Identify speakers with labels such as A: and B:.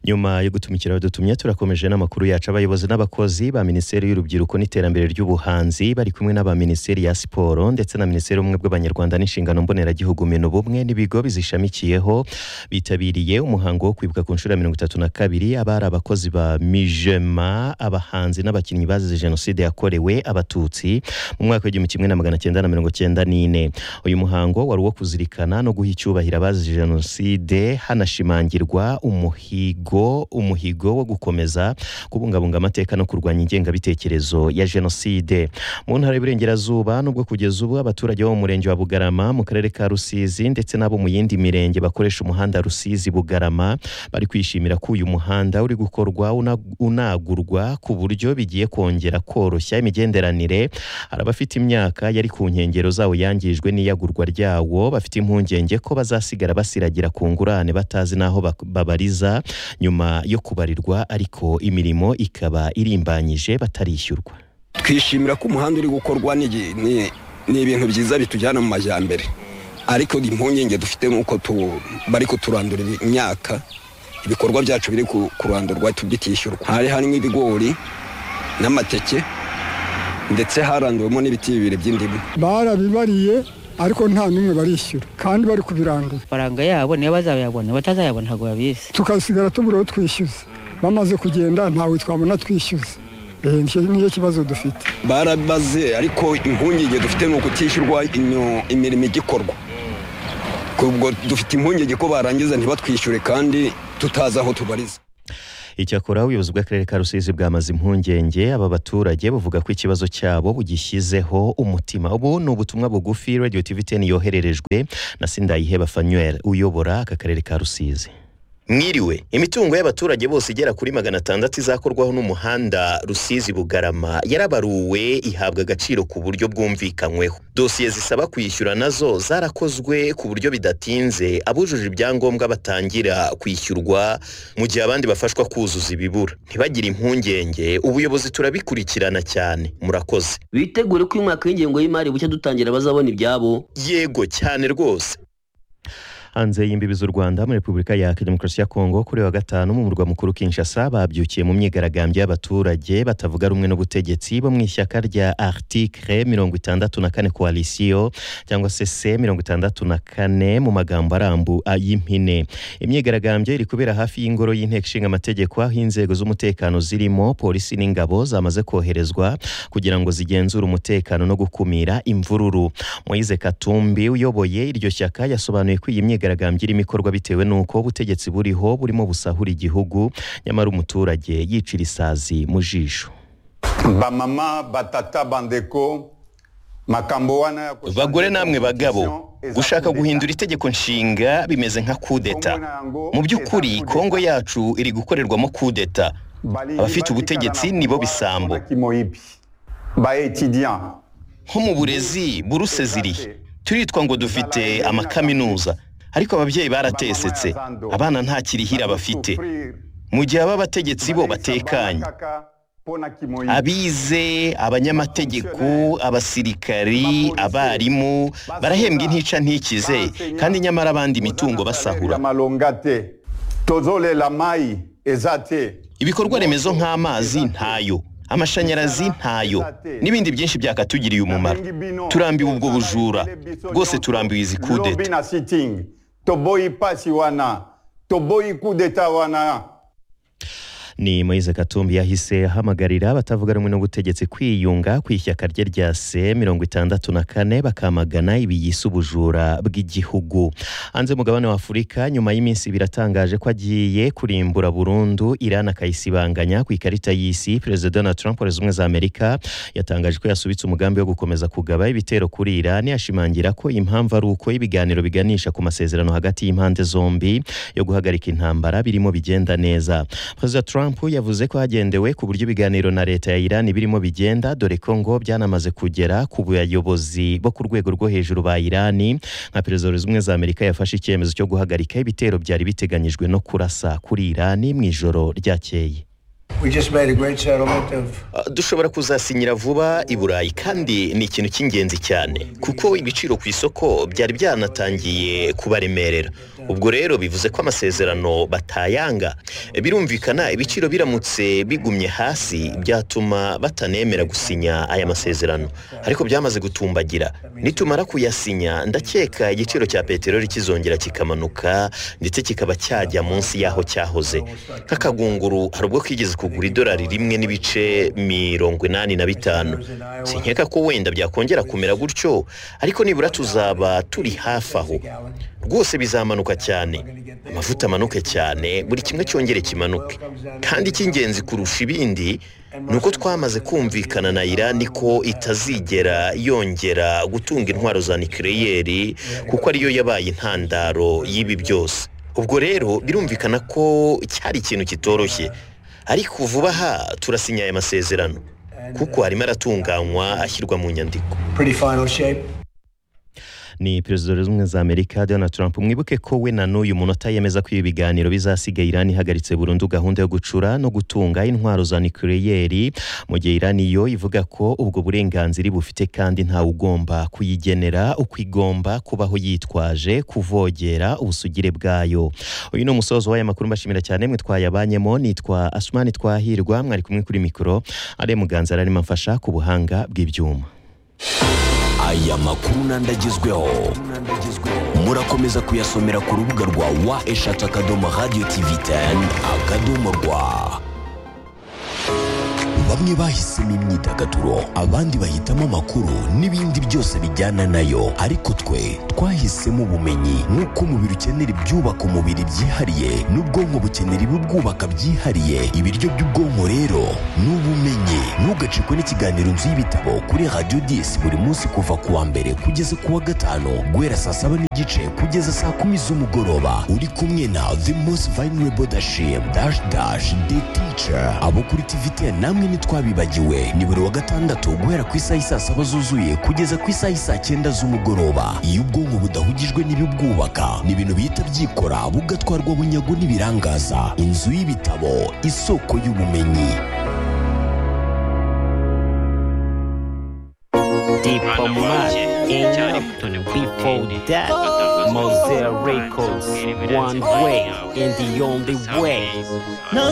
A: nyuma yo gutumikira badutumye turakomeje n'amakuru yacu abayobozi n'abakozi ba minisiteri y'urubyiruko n'iterambere ry'ubuhanzi bari kumwe n'aba minisiteri ya siporo ndetse na minisiteri y'ubumwe bw'abanyarwanda n'inshingano mboneragihugu minubumwe n'ibigo bizishamikiyeho bitabiriye umuhango wo kwibuka ku nshuro ya mirongo itatu na kabiri abari abakozi ba mijema abahanzi n'abakinnyi bazize jenoside yakorewe abatutsi mu mwaka w'igihumbi kimwe na magana cyenda na mirongo cyenda n'ine uyu muhango wari uwo kuzirikana no guha icyubahiro abazize jenoside hanashimangirwa umuhigo umuhigo wo gukomeza kubungabunga amateka no kurwanya ingengabitekerezo ya jenoside mu ntara y'uburengerazuba nubwo kugeza ubu abaturage bo mu murenge wa bugarama mu karere ka rusizi ndetse n'abo mu yindi mirenge bakoresha umuhanda rusizi bugarama bari kwishimira ko uyu muhanda uri gukorwa una- unagurwa ku buryo bigiye kongera koroshya imigenderanire hari abafite imyaka yari ku nkengero zawo yangijwe n'iyagurwa ryawo bafite impungenge ko bazasigara basiragira ku ngurane batazi n'aho bak- babariza nyuma yo kubarirwa ariko imirimo ikaba irimbanyije batarishyurwa
B: twishimira ko umuhanda uri gukorwa ni igi- ni- ni ibintu byiza bitujyana mu majyambere ariko impungenge dufite nk'uko tu- bari kuturandurira imyaka ibikorwa byacu biri ku- kurandurwa tubyishyurwa hari harimo ibigori n'amateke ndetse haranduwemo n'ibiti bibiri by'indimu
C: barabibariye ariko nta n'umwe barishyura kandi bari kubirandura
D: amafaranga yabo niyo bazayabona batazayabona ntabwo babizi
C: tukasigara tubura aho twishyuza bamaze kugenda ntawe twabona twishyuza Eh, nicyo nicyo kibazo dufite
B: barabaze ariko impungenge dufite ni ukutishyurwa inyo- imirimo igikorwa ubwo dufite impungenge ko barangiza ntibatwishyure kandi tutazi aho tubariza
A: icyakora ubuyobozi bw'akarere ka rusizi bwamaze impungenge aba baturage bavuga ko ikibazo cyabo bugishyizeho umutima ubu ni ubutumwa bugufi radio tv 10 yohererejwe na sindayiheba fanuel uyobora aka karere ka rusizi mwiriwe imitungo y'abaturage bose igera kuri magana atandatu izakorwaho n'umuhanda rusizi bugarama yarabaruwe ihabwa agaciro ku buryo bwumvikanyweho dosiye zisaba kwishyura nazo zarakozwe ku buryo bidatinze abujuje ibyangombwa batangira kwishyurwa mu gihe abandi bafashwa kuzuza ibibura ntibagire impungenge ubuyobozi turabikurikirana cyane murakoze
E: bitegure ko uyu mwaka w'ingengo y'imari bushya dutangira bazabona ibyabo
A: yego cyane rwose hanze y'imbibi z'u Rwanda muri Repubulika ya Demokarasi ya Kongo kuri wa gatanu mu murwa mukuru Kinshasa babyukiye mu myigaragambyo y'abaturage batavuga rumwe n'ubutegetsi bo mu ishyaka rya Article mirongo itandatu na kane Coalition cyangwa se C mirongo itandatu na kane mu magambo arambu ay'impine imyigaragambyo iri kubera hafi y'ingoro y'inteko ishinga amategeko aho inzego z'umutekano zirimo polisi n'ingabo zamaze koherezwa kugira ngo zigenzure umutekano no gukumira imvururu Moise Katumbi uyoboye iryo shyaka yasobanuye ko iyi myigaragambyo irimo ikorwa bitewe n'uko ubutegetsi buriho burimo busahura igihugu nyamara umuturage yicira isazi mu jisho
F: bamama batata bandeko makambo wana ya kushaka-
G: bagore namwe bagabo gushaka guhindura itegeko nshinga bimeze nka kudeta mu by'ukuri kongo yacu iri gukorerwamo kudeta
F: Bali-
G: abafite ubutegetsi nibo bisambo
F: Bakimo ipi. ba etudiant
G: nko mu burezi buruse zirihe turitwa ngo dufite amakaminuza ariko ababyeyi baratesetse abana nta kirihira bafite mu gihe aba bategetsi bo batekanye abize abanyamategeko abasirikari abarimu barahembwa intica ntikize kandi nyamara abandi imitungo basahura
F: amalonga te tozolela mayi eza te
G: ibikorwa remezo nk'amazi ntayo amashanyarazi ntayo n'ibindi byinshi byakatugiriye umumaro turambiwe ubwo bujura rwose turambiwe izi kudeta
F: Lobi na sitting toboyi pasi wana toboyi kudeta wana
A: ni Moise Katumbi yahise ahamagarira abatavuga rumwe n'ubutegetsi kwiyunga ku ishyaka rye rya C mirongo itandatu na kane bakamagana ibi yise ubujura bw'igihugu hanze mugabane wa Afurika nyuma y'iminsi ibiri atangaje ko agiye kurimbura burundu Iran akayisibanganya ku ikarita y'isi Perezida Donald Trump wa Leta Zunze Ubumwe za Amerika yatangaje ko yasubitse umugambi wo gukomeza kugaba ibitero kuri Iran ashimangira ko impamvu ari uko ibiganiro biganisha ku masezerano hagati y'impande zombi yo guhagarika intambara birimo bigenda neza Perezida Trump yavuze ko hagendewe ku buryo ibiganiro na leta ya Iran birimo bigenda dore ko ngo byanamaze kugera ku bayobozi bo ku rwego rwo hejuru ba Iran nka Perezida wa Leta Zunze Ubumwe za Amerika yafashe icyemezo cyo guhagarika ibitero byari biteganyijwe no kurasa kuri Iran mu ijoro ryakeye
H: We just made a great settlement of
A: Ah, dushobora kuzasinyira vuba i burayi kandi ni ikintu cy'ingenzi cyane kuko ibiciro ku isoko byari byanatangiye kubaremerera ubwo rero bivuze ko amasezerano batayanga birumvikana ibiciro biramutse bigumye hasi byatuma batanemera gusinya aya masezerano ariko byamaze gutumbagira nitumara kuyasinya ndakeka igiciro cya peteroli kizongera kikamanuka ndetse kikaba cyajya munsi y'aho cyahoze nk'akagunguru hari ubwo kigeze kugura idolari rimwe n'ibice mirongo inani na bitanu sinkeka ko wenda byakongera kumera gutyo ariko nibura tuzaba turi hafi aho rwose bizamanuka cyane amavuta amanuke cyane buri kimwe cyongere kimanuke kandi icy'ingenzi kurusha ibindi ni uko twamaze kumvikana na irani ko itazigera yongera gutunga intwaro za nikireyeri kuko ariyo yabaye intandaro y'ibi byose ubwo rero birumvikana ko cyari ikintu kitoroshye ariko vuba aha turasinya aya masezerano kuko arimo aratunganywa ashyirwa mu nyandiko
H: pretty final shape.
I: ni perezida w'ubumwe za amerika donald trump mwibuke ko we na n'uyu munota yemeza ko ibi biganiro bizasiga irani ihagaritse burundu gahunda yo gucura no gutunga intwaro za nikireyeri mu gihe irani yo ivuga ko ubwo burenganzira bufite kandi ntawe ugomba kuyigenera uko igomba kubaho yitwaje kuvogera ubusugire bwayo uyu ni umusozo w'aya makuru mbashimira cyane mwe twayabanyemo nitwa asumani twahirwa mwari kumwe kuri mikoro ariya muganza arimo amfasha ku buhanga bw'ibyuma
J: aya makuru n'andi agezweho murakomeza kuyasomera ku rubuga rwa wa eshatu akadomo radiyo tivi teni akadomo rwa bamwe bahisemo imyidagaduro abandi bahitamo amakuru n'ibindi byose bijyana nayo ariko twe twahisemo ubumenyi nk'uko umubiri ukenera ibyubaka umubiri byihariye n'ubwonko bukenera ibibwubaka byihariye ibiryo by'ubwonko rero ni ubumenyi ntugacikwe n'ikiganiro nzu y'ibitabo kuri radiyo disi buri munsi kuva ku wa mbere kugeza ku wa gatanu guhera saa saba n'igice kugeza saa kumi z'umugoroba uri kumwe na the most vulnerable dashim dash dash the teacher abo kuri tivite namwe ntitwabibagiwe ni buri wa gatandatu guhera ku isaha isaa saba zuzuye kugeza ku isaha isaa cyenda z'umugoroba iyo ubwonko budahugijwe n'ibibwubaka ni ibintu bihita byikora bugatwarwa bunyago n'ibirangaza inzu y'ibitabo isoko y'ubumenyi
K: Diplomate in before that Mosaic Records one way and the only way.